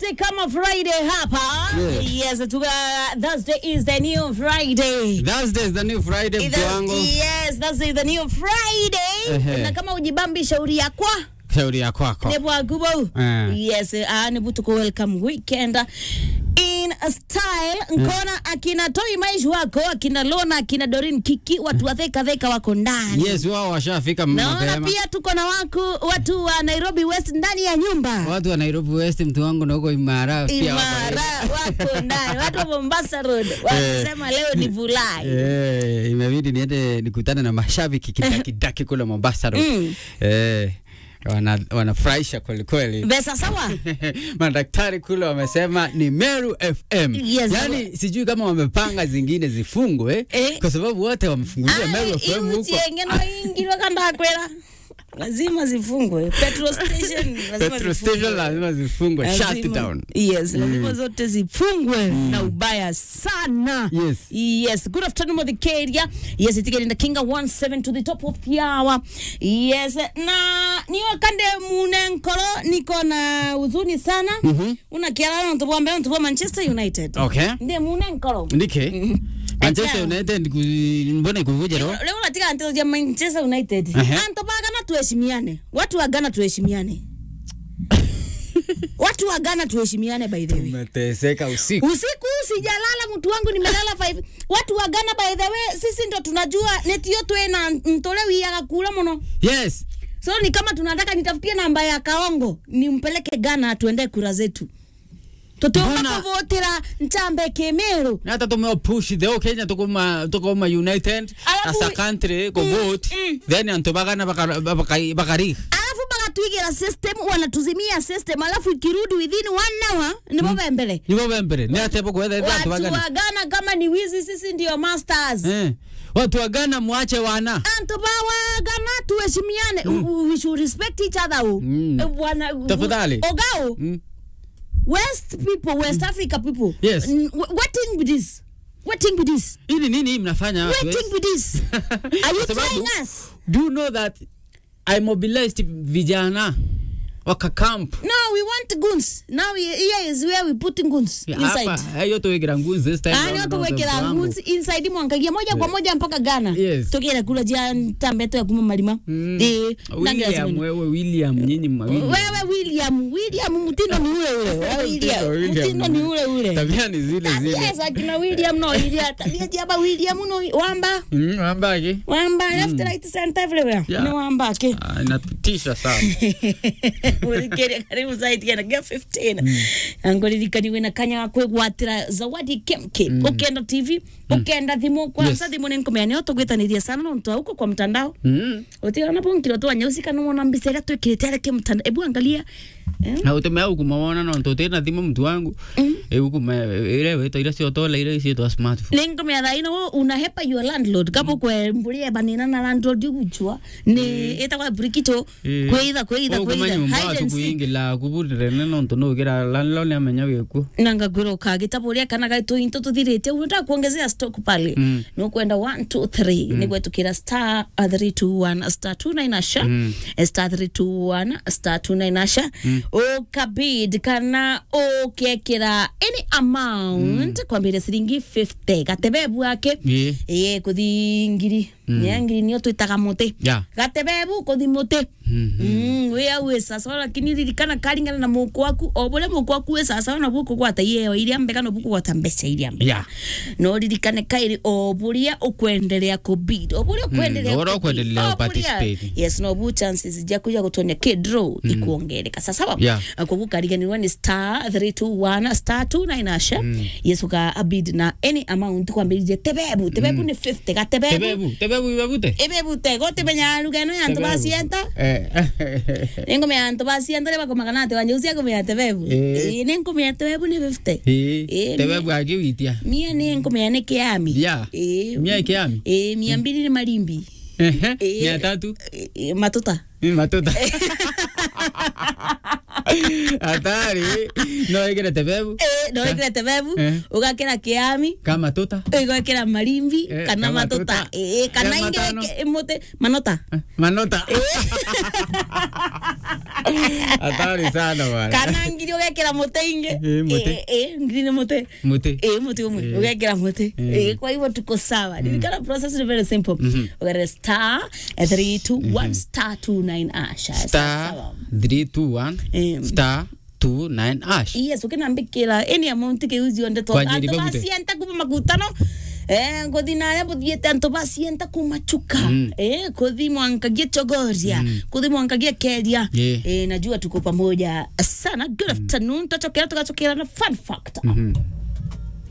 Thursday kama Friday hapa. Yes. Yes, tuka, Thursday is the new Friday. Thursday is the new Friday mtu wangu. Yes, Thursday is the new Friday. Ehe. Na kama ujibambi shauri yakwa Shauri ya kwako. ne bwagubo. Eh. Yes, ah ni butuko welcome weekend. In a style nkona akina Toi Maish wako akina Lona akina Dorin Kiki watu wa theka theka wako ndani. Yes, wao washafika Naona mapema. pia tuko na waku watu wa Nairobi West ndani ya nyumba. Watu wa Nairobi West mtu wangu na huko Imara pia wako. Imara wako ndani, watu wa Mombasa Road wanasema leo ni Vulai. Eh, imebidi niende nikutane na mashabiki kidakidaki kule Mombasa Road. Mm. Eh, wana wanafurahisha kweli kweli. Besa sawa? Madaktari kule wamesema ni Meru FM. Yes. Yaani sijui kama wamepanga zingine zifungwe Eh. kwa sababu wote wamefungulia Meru FM huko. iuchienge no ingirwa kandakwera lazima zifungwe petrol station lazima Petrol zifungwe. station lazima zifungwe, shut Lazima- down. Yes, lazima zote zifungwe na ubaya sana. Yes. Yes. Good afternoon, Mothicaria. Yes, it's getting the Kinga 17 to the top of the hour. Yes. Na niyo kande mune nkoro niko na huzuni sana. Una kialala ntubwa mbele ntubwa Manchester United. Okay. Ndiye mune nkoro. Ndike. Manchester Acha. United ku- mbona ikuvuje ro? Leo natika antezo ya Manchester United. Ehe. Anto bagana tuheshimiane. Watu wa Ghana tuheshimiane. Watu wa Ghana tuheshimiane by the way. Umeteseka usiku. Usiku sijalala, mtu wangu nimelala 5. Watu wa Ghana by the way, sisi ndo tunajua neti yo twena ntole wiyaga kula muno. Yes. So ni kama tunataka nitafutie namba ya Kaongo nimpeleke Ghana tuende kura zetu. Tutomba Mbona- kuvotera nchambe Kemeru. Na hata tume push the whole Kenya tukuma tukuma United Alafu- as a country go Mm, vote mm. then antobagana bakari bakari. alafu bakatwigira system wanatuzimia system alafu ikirudi within one hour nibo bembele Nibo bembere ni ate boko whether watu antobagana. wa Ghana kama ni wizi sisi ndio masters Eh. Watu wa Ghana muache wana. anto bawa Ghana tuheshimiane mm. we should respect each other u Mm. Eh, bwana Tafadhali. ogao Mm. west people west africa people Yes. N- wh- what thing with this what thing with this Hili nini mnafanya what watu? thing with this are you Kwa sababu- trying us Do you know that I mobilized vijana waka camp no we want guns now we- here is where we putting guns inside hapa hiyo tuwekera nguzi this time ani round, tuwekera mtoto wangu. nguzi inside mwangagia moja kwa moja mpaka Ghana Yes. tukira kula jia ntambeto ya kuma malima Mm. eh William nange wewe William nyinyi mawili wewe William William mtindo ni ule ule Wewe William William. mtindo ni ule ule tabia ni zile zile Yes, akina William no ilia tabia jaba William no wamba Mm, ambaki wamba left right center everywhere Yeah. ni wamba ke Ah, inatutisha sana Ulikere karibu zaidi kana gia 15 angoririkani wina kanya ga kwigwatira zawadi kemke ukenda tv ukenda thimu kwanza Yes. thimu ni nkomea utugwitaniria sana no ntu huko kwa mtandao Mm. utigana na bonkiro tu anyeusi kana mwana mbica iria twikirite areke mtandao ebu angalia eh? na utemea ukumawona no ntutena thimu mtu wangu eukuma ire wito ira ciotola ire ciitwa smartphone ni nkomea thaino unahepa your landlord kabo kwe mburia banina na landlord ugujwa ni itagwa brikito Eh. kwitha kwitha Ũgũma kwitha nyũmba hide and seek tukuingila kubulire no ntu nugira lanlo ni amenya gikuo nanga gwiro kagitabu ria kana gaitu into tuthirite unataka kuongezea stock pale Mm. ni kwenda 1 2 3 ni gwetukira star 321 star 29 asha Mm. star 321 star 29 asha ukabid kana ukekira any amount kwambire ciringi 50 gatebebu ake Ĩĩ. ĩĩ kuthi ngiri ya ngiri nio twitaga muti Yeah. gatebebu kuthi muti Mm, we awe sasa lakini ririkana karingana na muku waku o buria muku waku we sasa na buku gwata yeo iria mbega no buku gwata mbeca iria mbega Yeah. no ririkane kairi o buria ukwendelea kubid o buria ukwendelea o buria kubid, ukwendelea o buria- uparticipate. yes no bu chances ja kuja kutonya kidro ikuongereka sasa sawa Yeah. kwa kukariganiwa ni star 321 star 29 asha yes uka abid na any amount kwambirije tebebu tebebu ni 50 ga tebebu tebebu tebebu ibabute ebebu te gote benya lugano ya ntu basienta eh ningomea antu basienta ri bakomaga ati wanyeusia ngomea tebebu Eh. ĩ nĩ ngomea tebebu nĩ 50 Ĩĩ, Ĩĩ, tebebu agiwitia mia nĩ ngomea nĩ kĩami Yeah. Ĩ, mia ikiami ĩ, mia mbili nĩ marimbi Ĩĩ. mia tatu Ĩ, ĩ, matuta Ni matuta hatari no igire tebebu Eh, no wekera tebebu Eh. ugakira kiami kama tuta igwekera marimbi Eh, kana kana matuta tuta. Eh, kana Eh, matano. inge mote manota Eh, manota hatari sana bwana kana ngiri ugekera mote inge Eh, mote. Eh, eh, ngiri ni mote muti Eh, muti umwe Eh. ugekera muti Eh. Eh, kwa hivyo tuko sawa nilikana process ni very simple Mhm. ugere star 321 star 29 asha star 321 Em. star 29 ash yes ukinambikira any amount kiuzionde to Kwa ajili antu bagute. basienta kuma makutano eh ngothi naria buthiete antu basienta kuma chuka Mm. eh kuthi mwankagie chogoria kuthi mwankagie keria Yeah. eh najua tuko pamoja sana good afternoon tutachokera tukachokera na fun factor Mhm.